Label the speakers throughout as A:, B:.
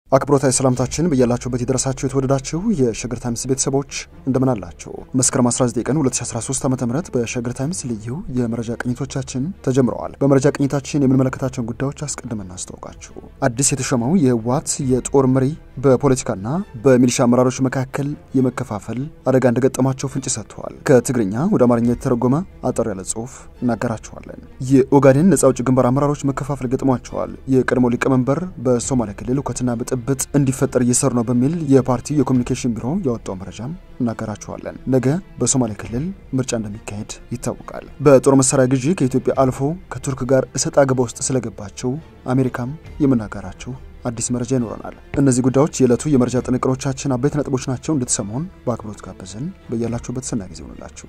A: አክብሮታዊ ሰላምታችን በያላችሁበት የደረሳችሁ የተወደዳችሁ የሸገር ታይምስ ቤተሰቦች እንደምን አላችሁ? መስከረም 19 ቀን 2013 ዓ ም በሸገር ታይምስ ልዩ የመረጃ ቅኝቶቻችን ተጀምረዋል። በመረጃ ቅኝታችን የምንመለከታቸውን ጉዳዮች አስቀድመን እናስታውቃችሁ። አዲስ የተሾመው የህወሓት የጦር መሪ በፖለቲካና በሚሊሻ አመራሮች መካከል የመከፋፈል አደጋ እንደገጠማቸው ፍንጭ ሰጥተዋል። ከትግርኛ ወደ አማርኛ የተተረጎመ አጠር ያለ ጽሁፍ እናገራችኋለን። የኦጋዴን ነጻ አውጪ ግንባር አመራሮች መከፋፈል ገጥሟቸዋል። የቀድሞ ሊቀመንበር በሶማሌ ክልል ሁከትና ብጥብጥ እንዲፈጠር እየሰሩ ነው በሚል የፓርቲው የኮሚኒኬሽን ቢሮ ያወጣው መረጃም እናገራችኋለን። ነገ በሶማሌ ክልል ምርጫ እንደሚካሄድ ይታወቃል። በጦር መሳሪያ ግዢ ከኢትዮጵያ አልፎ ከቱርክ ጋር እሰጥ አገባ ውስጥ ስለገባቸው አሜሪካም የምናገራቸው አዲስ መረጃ ይኖረናል። እነዚህ ጉዳዮች የዕለቱ የመረጃ ጥንቅሮቻችን አበይት ነጥቦች ናቸው። እንድትሰሙን በአክብሮት ጋበዝን። በያላችሁበት ሰናይ ጊዜ ይሆንላችሁ።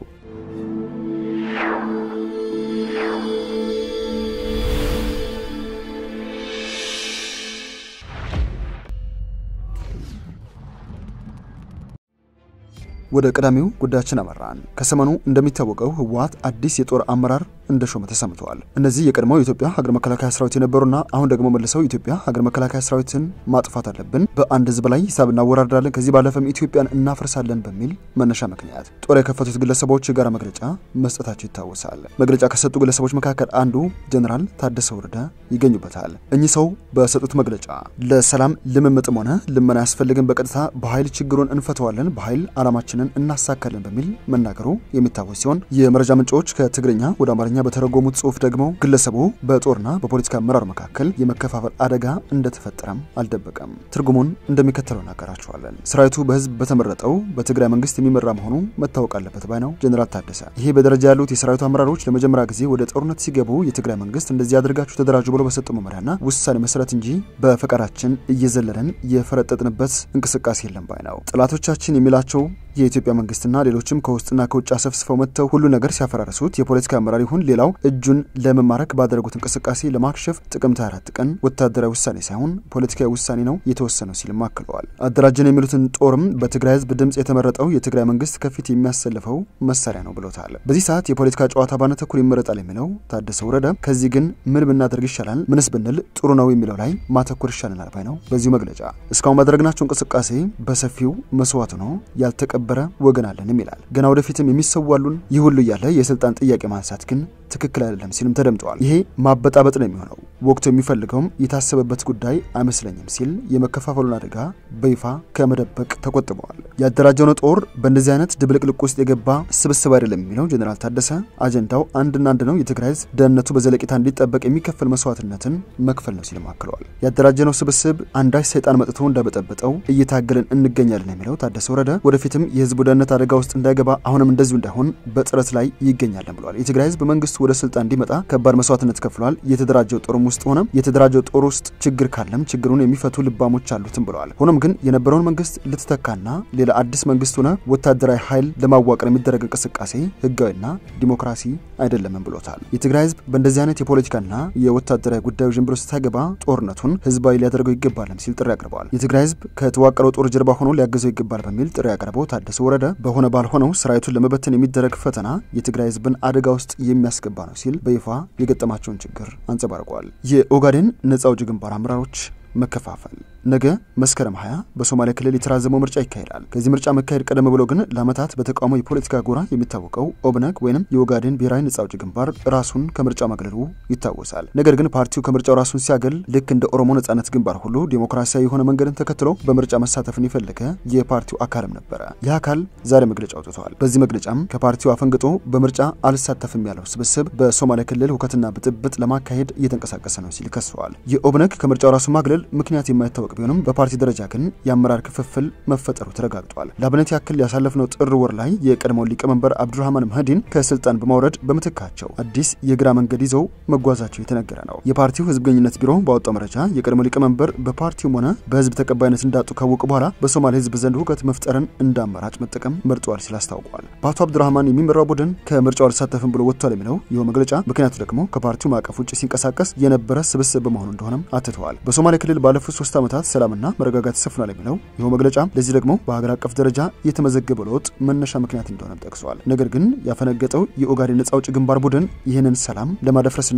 A: ወደ ቀዳሚው ጉዳያችን አመራን። ከሰሞኑ እንደሚታወቀው ህወሓት አዲስ የጦር አመራር እንደሾመ ተሰምተዋል። እነዚህ የቀድሞው የኢትዮጵያ ሀገር መከላከያ ሰራዊት የነበሩና አሁን ደግሞ መልሰው የኢትዮጵያ ሀገር መከላከያ ሰራዊትን ማጥፋት አለብን፣ በአንድ ህዝብ ላይ ሂሳብ እናወራርዳለን፣ ከዚህ ባለፈም ኢትዮጵያን እናፈርሳለን በሚል መነሻ ምክንያት ጦር የከፈቱት ግለሰቦች የጋራ መግለጫ መስጠታቸው ይታወሳል። መግለጫ ከሰጡ ግለሰቦች መካከል አንዱ ጀኔራል ታደሰ ወረደ ይገኙበታል። እኚህ ሰው በሰጡት መግለጫ ለሰላም ልምምጥም ሆነ ልመና አያስፈልግም፣ በቀጥታ በኃይል ችግሩን እንፈተዋለን፣ በኃይል አላማችንን እናሳካለን በሚል መናገሩ የሚታወስ ሲሆን የመረጃ ምንጮች ከትግርኛ ወደ አማርኛ በተረጎሙት ጽሁፍ ደግሞ ግለሰቡ በጦርና በፖለቲካ አመራር መካከል የመከፋፈል አደጋ እንደተፈጠረም አልደበቀም። ትርጉሙን እንደሚከተለው እናገራቸዋለን። ሰራዊቱ በህዝብ በተመረጠው በትግራይ መንግስት የሚመራ መሆኑ መታወቅ አለበት ባይ ነው ጀኔራል ታደሰ። ይሄ በደረጃ ያሉት የሰራዊቱ አመራሮች ለመጀመሪያ ጊዜ ወደ ጦርነት ሲገቡ የትግራይ መንግስት እንደዚህ አድርጋችሁ ተደራጁ ብሎ በሰጠው መመሪያና ውሳኔ መሰረት እንጂ በፈቃዳችን እየዘለለን የፈረጠጥንበት እንቅስቃሴ የለም ባይ ነው። ጠላቶቻችን የሚላቸው የኢትዮጵያ መንግስትና ሌሎችም ከውስጥና ከውጭ አሰፍስፈው መጥተው ሁሉ ነገር ሲያፈራርሱት የፖለቲካ አመራር ይሁን ሌላው እጁን ለመማረክ ባደረጉት እንቅስቃሴ ለማክሸፍ ጥቅምት 24 ቀን ወታደራዊ ውሳኔ ሳይሆን ፖለቲካዊ ውሳኔ ነው የተወሰነው ሲልም አክለዋል። አደራጀን የሚሉትን ጦርም በትግራይ ህዝብ ድምፅ የተመረጠው የትግራይ መንግስት ከፊት የሚያሰልፈው መሳሪያ ነው ብሎታል። በዚህ ሰዓት የፖለቲካ ጨዋታ ባነተኩር ይመረጣል የሚለው ታደሰ ወረደ ከዚህ ግን ምን ብናደርግ ይሻላል፣ ምንስ ብንል ጥሩ ነው የሚለው ላይ ማተኩር ይሻለናል ባይ ነው። በዚሁ መግለጫ እስካሁን ባደረግናቸው እንቅስቃሴ በሰፊው መስዋዕት ነው ያልተቀ በረ ወገን አለንም ይላል። ገና ወደፊትም የሚሰዋሉን ይህ ሁሉ እያለ የስልጣን ጥያቄ ማንሳት ግን ትክክል አይደለም ሲልም ተደምጠዋል። ይሄ ማበጣበጥ ነው የሚሆነው። ወቅቱ የሚፈልገውም የታሰበበት ጉዳይ አይመስለኝም ሲል የመከፋፈሉን አደጋ በይፋ ከመደበቅ ተቆጥበዋል። ያደራጀውን ጦር በእንደዚህ አይነት ድብልቅልቅ ውስጥ የገባ ስብስብ አይደለም የሚለው ጀኔራል ታደሰ አጀንዳው አንድና አንድ ነው፣ የትግራይ ህዝብ ደህንነቱ በዘለቂታ እንዲጠበቅ የሚከፈል መስዋዕትነትን መክፈል ነው ሲልም አክለዋል። ያደራጀነው ስብስብ አንዳች ሰይጣን መጥቶ እንዳበጠበጠው እየታገልን እንገኛለን የሚለው ታደሰ ወረደ ወደፊትም የህዝቡ ደህንነት አደጋ ውስጥ እንዳይገባ አሁንም እንደዚሁ እንዳይሆን በጥረት ላይ ይገኛለን ብለዋል። የትግራይ ህዝብ መንግስቱ ወደ ስልጣን እንዲመጣ ከባድ መስዋዕትነት ከፍሏል። የተደራጀው ጦርም ውስጥ ሆነ የተደራጀው ጦር ውስጥ ችግር ካለም ችግሩን የሚፈቱ ልባሞች አሉትም ብለዋል። ሆኖም ግን የነበረውን መንግስት ልትተካና ሌላ አዲስ መንግስት ሆነ ወታደራዊ ኃይል ለማዋቀር የሚደረግ እንቅስቃሴ ህጋዊና ዲሞክራሲ አይደለምም ብሎታል። የትግራይ ህዝብ በእንደዚህ አይነት የፖለቲካና የወታደራዊ ጉዳዮች ጀምሮ ስታገባ ጦርነቱን ህዝባዊ ሊያደርገው ይገባልም ሲል ጥሪ አቅርበዋል። የትግራይ ህዝብ ከተዋቀረው ጦር ጀርባ ሆኖ ሊያገዘው ይገባል በሚል ጥሪ ያቀረበው ታደሰ ወረደ በሆነ ባልሆነው ሰራዊቱን ለመበተን የሚደረግ ፈተና የትግራይ ህዝብን አደጋ ውስጥ የሚያስገባ ነው ሲል በይፋ የገጠማቸውን ችግር አንጸባርቋል። የኦጋዴን ነጻ አውጪ ግንባር አመራሮች መከፋፈል ነገ መስከረም 20 በሶማሌ ክልል የተራዘመው ምርጫ ይካሄዳል። ከዚህ ምርጫ መካሄድ ቀደም ብሎ ግን ለዓመታት በተቃውሞ የፖለቲካ ጎራ የሚታወቀው ኦብነግ ወይም የኦጋዴን ብሔራዊ ነጻ አውጪ ግንባር ራሱን ከምርጫ ማግለሉ ይታወሳል። ነገር ግን ፓርቲው ከምርጫው ራሱን ሲያገል ልክ እንደ ኦሮሞ ነጻነት ግንባር ሁሉ ዴሞክራሲያዊ የሆነ መንገድን ተከትሎ በምርጫ መሳተፍን የፈለገ የፓርቲው አካልም ነበረ። ይህ አካል ዛሬ መግለጫ አውጥተዋል። በዚህ መግለጫም ከፓርቲው አፈንግጦ በምርጫ አልሳተፍም ያለው ስብስብ በሶማሌ ክልል ሁከትና ብጥብጥ ለማካሄድ እየተንቀሳቀሰ ነው ሲል ከሰዋል። የኦብነግ ከምርጫው ራሱን ማግለል ምክንያት የማይታወቅ ቢሆንም በፓርቲ ደረጃ ግን የአመራር ክፍፍል መፈጠሩ ተረጋግጧል። ለአብነት ያክል ያሳለፍነው ጥር ወር ላይ የቀድሞው ሊቀመንበር አብዱራህማን መህዲን ከስልጣን በማውረድ በምትካቸው አዲስ የግራ መንገድ ይዘው መጓዛቸው የተነገረ ነው። የፓርቲው ህዝብ ግንኙነት ቢሮ ባወጣው መረጃ የቀድሞ ሊቀመንበር በፓርቲውም ሆነ በህዝብ ተቀባይነት እንዳጡ ካወቁ በኋላ በሶማሌ ህዝብ ዘንድ ሁከት መፍጠርን እንደ አማራጭ መጠቀም መርጠዋል ሲል አስታውቋል። በአቶ አብዱራህማን የሚመራው ቡድን ከምርጫው አልሳተፍም ብሎ ወጥቷል የሚለው ይኸው መግለጫ ምክንያቱ ደግሞ ከፓርቲው ማዕቀፍ ውጭ ሲንቀሳቀስ የነበረ ስብስብ በመሆኑ እንደሆነም አትተዋል። በሶማሌ ክልል ባለፉት ሶስት ዓመታት ሰላምና መረጋጋት ሰፍኗል የሚለው ይኸው መግለጫ ለዚህ ደግሞ በሀገር አቀፍ ደረጃ የተመዘገበ ለውጥ መነሻ ምክንያት እንደሆነም ጠቅሰዋል። ነገር ግን ያፈነገጠው የኦጋዴን ነጻ አውጪ ግንባር ቡድን ይህንን ሰላም ለማደፍረስና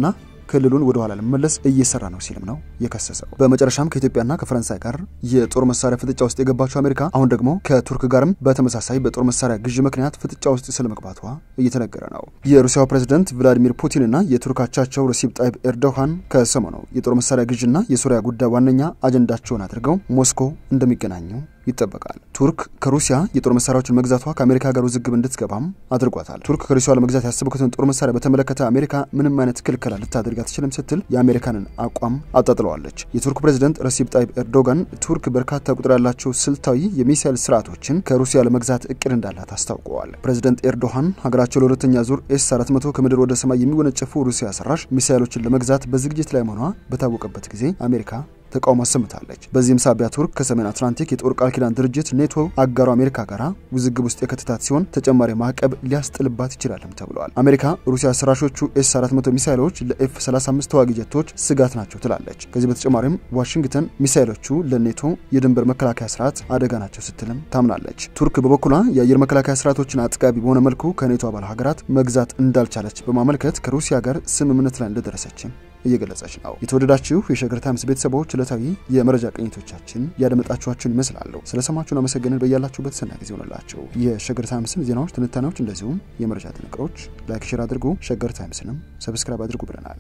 A: ክልሉን ወደ ኋላ ለመመለስ እየሰራ ነው ሲልም ነው የከሰሰው። በመጨረሻም ከኢትዮጵያና ከፈረንሳይ ጋር የጦር መሳሪያ ፍጥጫ ውስጥ የገባቸው አሜሪካ አሁን ደግሞ ከቱርክ ጋርም በተመሳሳይ በጦር መሳሪያ ግዥ ምክንያት ፍጥጫ ውስጥ ስለመግባቷ እየተነገረ ነው። የሩሲያው ፕሬዝደንት ቭላዲሚር ፑቲንና የቱርክ አቻቸው ረሲፕ ጣይብ ኤርዶሃን ከሰሞኑ የጦር መሳሪያ ግዥና የሱሪያ ጉዳይ ዋነኛ አጀንዳቸውን አድርገው ሞስኮ እንደሚገናኙ ይጠበቃል። ቱርክ ከሩሲያ የጦር መሳሪያዎችን መግዛቷ ከአሜሪካ ጋር ውዝግብ እንድትገባም አድርጓታል። ቱርክ ከሩሲያ ለመግዛት ያሰበኩትን ጦር መሳሪያ በተመለከተ አሜሪካ ምንም አይነት ክልከላ ልታደርግ አትችልም ስትል የአሜሪካንን አቋም አጣጥለዋለች። የቱርክ ፕሬዝደንት ረሲፕ ጣይብ ኤርዶጋን ቱርክ በርካታ ቁጥር ያላቸው ስልታዊ የሚሳይል ስርዓቶችን ከሩሲያ ለመግዛት እቅድ እንዳላት አስታውቀዋል። ፕሬዝደንት ኤርዶሃን ሀገራቸው ለሁለተኛ ዙር ኤስ 400 ከምድር ወደ ሰማይ የሚወነጨፉ ሩሲያ ሰራሽ ሚሳይሎችን ለመግዛት በዝግጅት ላይ መሆኗ በታወቀበት ጊዜ አሜሪካ ተቃውሞ አሰምታለች። በዚህም ሳቢያ ቱርክ ከሰሜን አትላንቲክ የጦር ቃል ኪዳን ድርጅት ኔቶ አጋሩ አሜሪካ ጋራ ውዝግብ ውስጥ የከተታት ሲሆን ተጨማሪ ማዕቀብ ሊያስጥልባት ይችላልም ተብለዋል። አሜሪካ ሩሲያ ሰራሾቹ ኤስ 400 ሚሳይሎች ለኤፍ 35 ተዋጊ ጀቶች ስጋት ናቸው ትላለች። ከዚህ በተጨማሪም ዋሽንግተን ሚሳይሎቹ ለኔቶ የድንበር መከላከያ ስርዓት አደጋ ናቸው ስትልም ታምናለች። ቱርክ በበኩሏ የአየር መከላከያ ስርዓቶችን አጥጋቢ በሆነ መልኩ ከኔቶ አባል ሀገራት መግዛት እንዳልቻለች በማመልከት ከሩሲያ ጋር ስምምነት ላይ እንደደረሰችም እየገለጸች ነው። የተወደዳችሁ የሸገር ታይምስ ቤተሰቦች ዕለታዊ የመረጃ ቅኝቶቻችን ያደመጣችኋችሁን ይመስላሉ። ስለሰማችሁን አመሰግንን። በያላችሁበት ሰናይ ጊዜ ሆነላችሁ። የሸገር ታይምስን ዜናዎች፣ ትንታኔዎች እንደዚሁም የመረጃ ጥንቅሮች ላይክ፣ ሼር አድርጉ። ሸገር ታይምስንም ሰብስክራይብ አድርጉ ብለናል።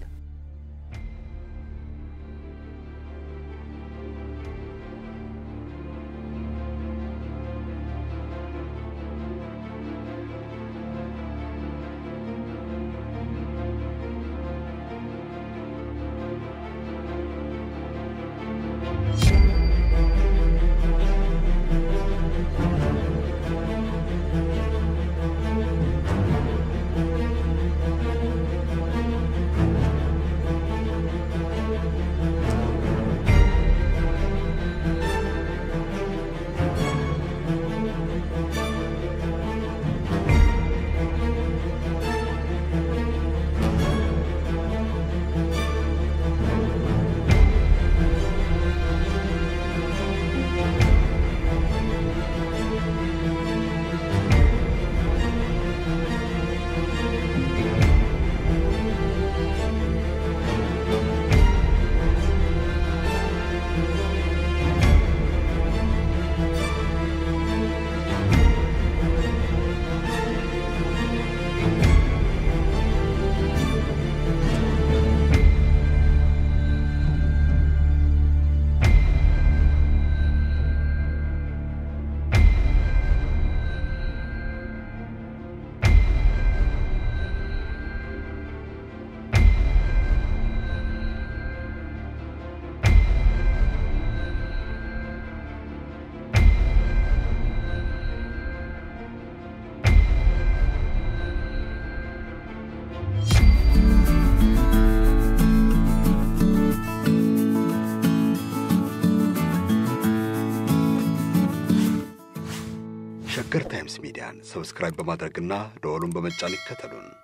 B: ሸገር ታይምስ ሚዲያን ሰብስክራይብ በማድረግና ደወሉን በመጫን ይከተሉን።